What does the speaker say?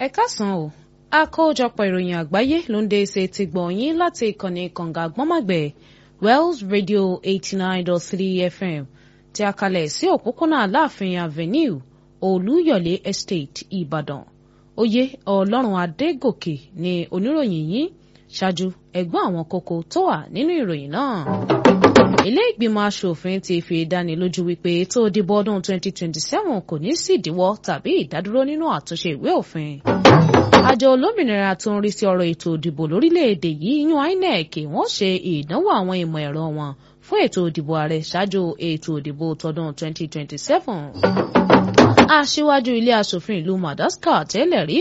ẹ káàsán o àkójọpọ̀ ìròyìn àgbáyé ló ń dé ṣe ti gbọ̀nyìn láti ìkànnì kànga gbọ́nmàgbẹ̀ Wells Radio eighty nine dot three FM tí a kalẹ̀ sí òpópónà Aláàfin Avenue Olúyọ̀lé Estate Ìbàdàn oyè Ọlọ́run Adégòkè ni oníròyìn yìí ṣáájú ẹ̀gbọ́n àwọn kókó tó wà nínú ìròyìn náà ilé ìgbìmọ̀ asòfin ti fi dánilójú wípé ètò ìdìbò ọdún 2027 kò ní sí ìdíwọ́ tàbí ìdádúró nínú àtúnṣe ìwé òfin. àjọ olómìnira tó ń rí sí ọ̀rọ̀ ètò ìdìbò lórílẹ̀‐èdè yìí yan INEC wọ́n ṣe ìdánwò àwọn ìmọ̀ ẹ̀rọ wọn fún ètò ìdìbò ààrẹ ṣáájú ètò ìdìbò tọdún 2027. aṣíwájú ilé asòfin ìlú Madagascar tẹ́lẹ̀ rí